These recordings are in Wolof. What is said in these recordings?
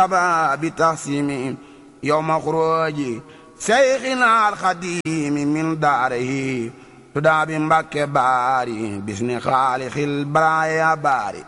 باب تحسيم يوم خروج شيخنا الخديم من داره تدعى بمبك باري باسم خالق البرايا باري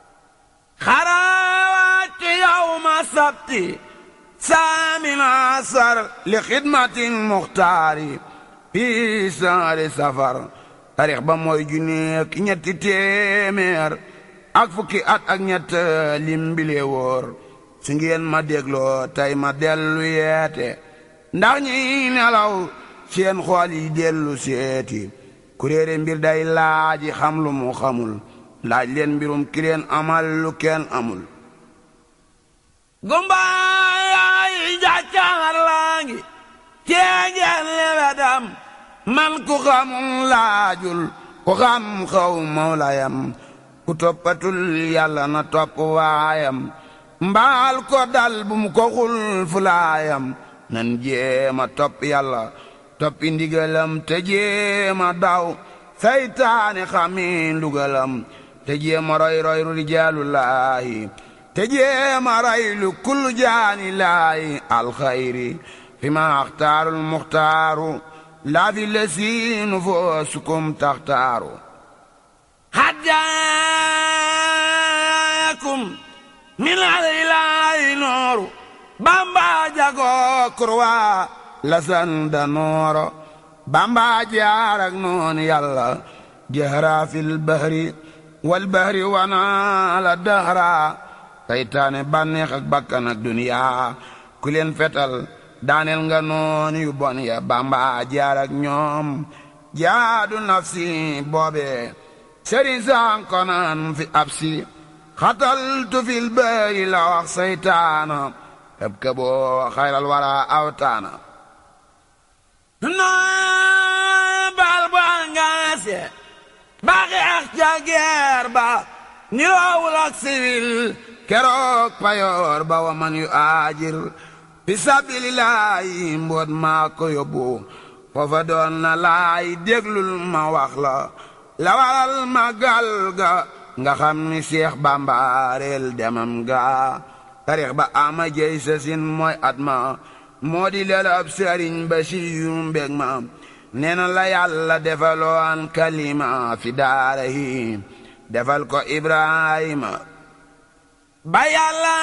خراوات يوم السبت سامن عصر لخدمة المختار في سهر سفر تاريخ ba mooy junneek ñetti téeméer ak fukki at ak ñett lim bile wóor su ngeen ma dégloo tey ma dellu yeete ndax ñi nelaw seen xool yi dellu seeti kuréere mbir day laaji xam lu mu xamul laaj leen mbirum ki leen amal lu kenn amul gumbaay jàccaar laa ngi ceegeen lewedam man ku xamul laajul ku xam xaw mawlayam ku toppatul yàlla na topp waayam mbaal ko dal bu mu ko xul fulaayam nan jéema topp yàlla toppi ndigalam te jéema daw saytaane xami ndugalam te jéema roy roy rijaalullaahi te jéema roy lu kullu jaani laahi alxayri fi ma axtaarul muxtaaru laa fi lesiinu foosukum taxtaaru haddaakum min alilaahi nooru bamba jagoo kurwa lasanda nooro bamba jaarak noon yàlla jahra fil bahri wal bahri wana la dahra saytaane bànneex ak bakkan ak duniyaa ku leen fetal daaneel nga noon yu bon ya bamba jaarak ñoom jaadu nafsi boobe sëriñ sankonan fi absi xataltu fil bahri la wax saytaana eb ka boo xayral wara awtaana noo bal bu angaase ba xeex ca geer ba niroowul ak siwil keroog payoor ba wa man yu aajir fi sabilillahi mboot maa ko yóbbu foofa doon na laay déglul ma wax la la waral magal ga nga xam ni Seex Bamba reel demam ga tarix ba ama jey sa sin mooy at ma moo di lelab sëriñ ba si yu mbég ma nee na la yàlla defaloon kalima fi daara yi defal ko Ibrahima ba yàlla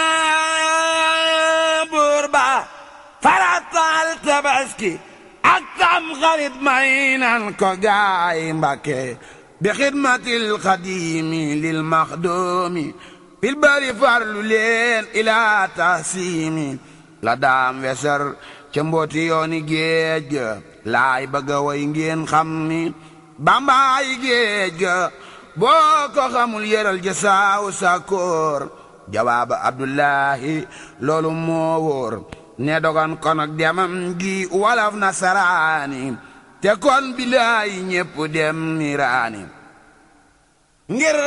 buur ba faratal tabaski ak tam xarit may nan ko gaay Mbàkke bi xidmatil xadimi lil maxdoomi fil bari farlu leen ilaa tahsimi la daam wesar ca mbooti yooni géej ga laay bëgga way ngeen xam ni bambaay géej ga boo ko xamul yëral ja saawu sakkoor jawaaba abdullahi loolu moo wóor ne dogon kon ak demam gi walaf nasaraani te kon bilaay ñépp dem niiraani ngir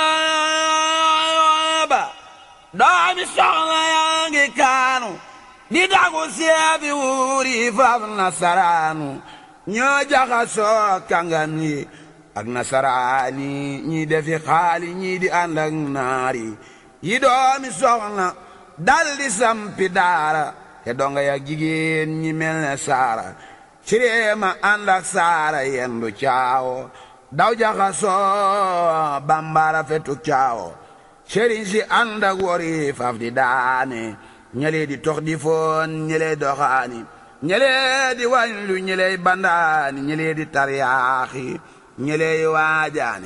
booba doomi soxna yaa ngi kaanu di dagu seefi wuuri faf nasaraanu ñoo jaxasoo kàngam yi ak nasaraani ñii defi xaali ñii di ànd ak naari yi doomi soxna dal di sampi daara te donga yak jigéen ñi mel ne saara cireema ànd ak saara yendu caawo daw jaxasoo bambara fetu caawo sëriñ si ànd ak wori faf di daane ñelee di tox di foon ñelee doxaani ñelee di wañlu ñelee bandaani ñelee di taryaaxi ñelee waajaani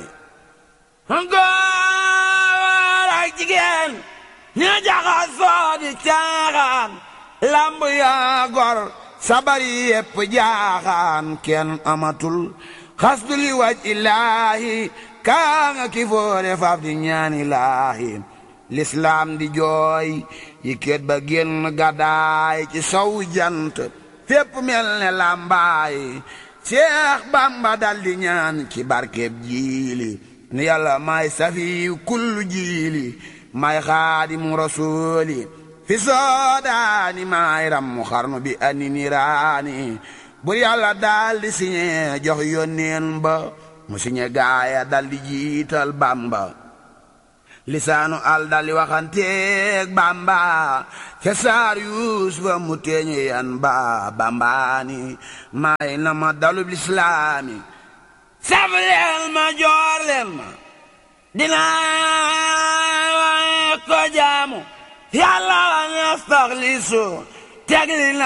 góor ak jigéen ña jaxasoo di caaxaan lamb yaa gor sabari yépp jaaxaan kenn amatul xasdu li waj illaahi kaa nga ki foore faaf di ñaani laahi lislaam di jooy yi kéet ba génn gàddaay ci sow jant fépp mel ne làmbaay Seex Bamba dal di ñaan ci barkeb jiili ni yàlla may safiyu kullu jiili may xaadimu rasuuli fi soodaani may rammu xarnu bi ani niraani bur yàlla dal di siñe jox yónneen ba mu siñe gaaya dal di jiital Bamba lisaanu al dali waxanteeg bamba ca saar yuusufa mu teeñu yan ba bambaani may na ma dalub lislaami saf leen ma joor leen ma dinaa ko jaamu yàlla wa nastaxlisu teg li